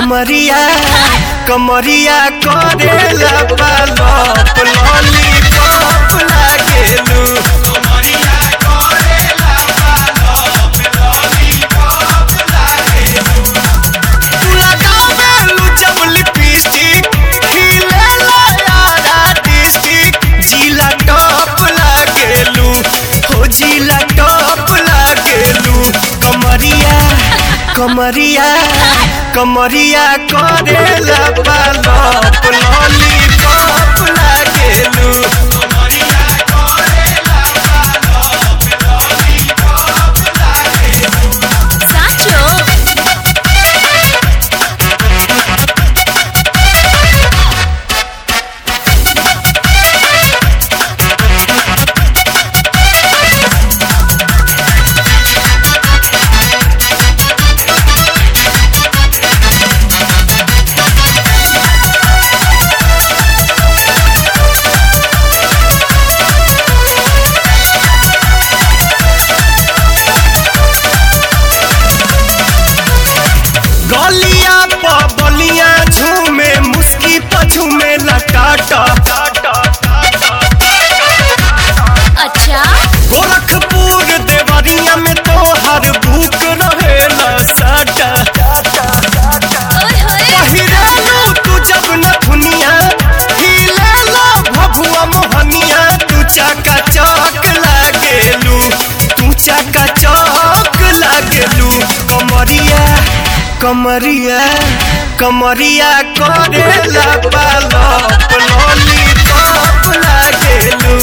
कमरिया कमरिया करेला पालप लॉलीपॉप लागेलू तू लगावेलू जब लिपस्टिक खिलेला यारा डिस्ट्रिक्ट जिला टॉप लागेलू हो जिला टॉप लागेलू कमरिया कमरिया कमरिया करेला पालप लॉलीपॉप लागेलू સાચો गलिया प बलिया झूमे मुस्की प झूमे लटाटा અચ્છા गोरखपुर देवरिया में तो हर भूख रहेला साटा ઓય હોય पहिरालू तू जब न दुनिया हिलेला भभुआ मोहनिया तू चाका चौक लागेलू तू चाका चौक लागेलू कमरिया कमरिया कमरिया करेला पालप लॉलीपॉप लागेलू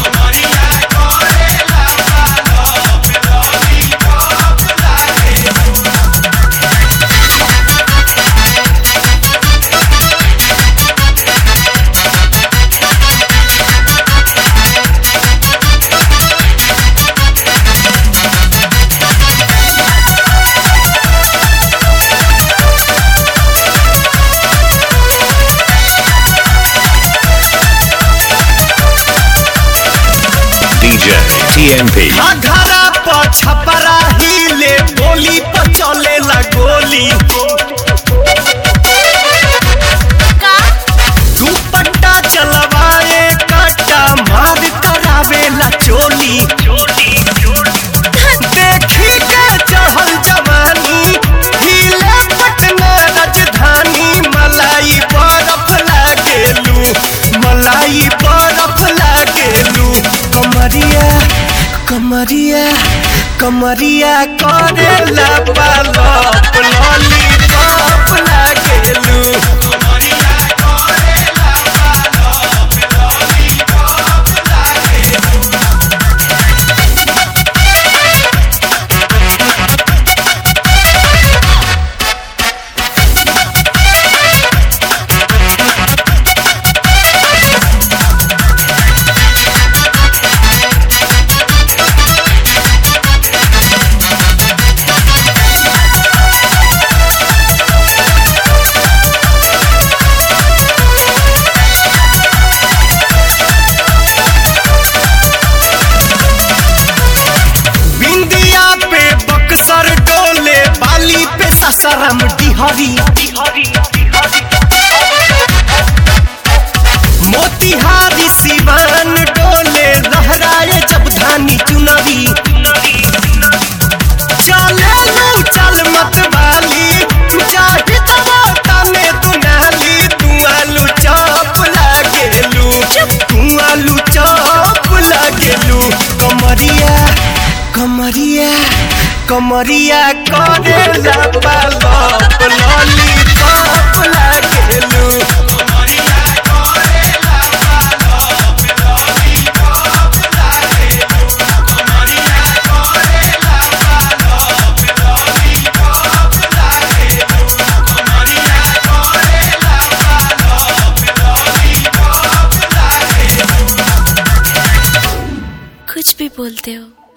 DJ TNP. घरा पर छपरा हिले गोली पर चलेला गोली કા दुपट्टा चलवाए कट्टा मार करावेला चोली देखी के चढ़ल जवानी हिले पटना राजधानी मलाई बरफ लागेलू मलाई बरफ लागेलू कमरिया कमरिया कमरिया करेला पालप लॉलीपॉप लागेलू बिंदिया पे बक्सर डोले बाली पे ससरम डिहरी मोतिहारी सिवान डोले लहराए जब धानी चुनरी चले लू चल मत वाली चाहे दवाता में दुनाली तू आलू चौप लागेलू तू आलू चौप लागेलू कमरिया कमरिया कमरिया करेला पालप लॉलीपॉप लागेलू कुछ भी बोलते हो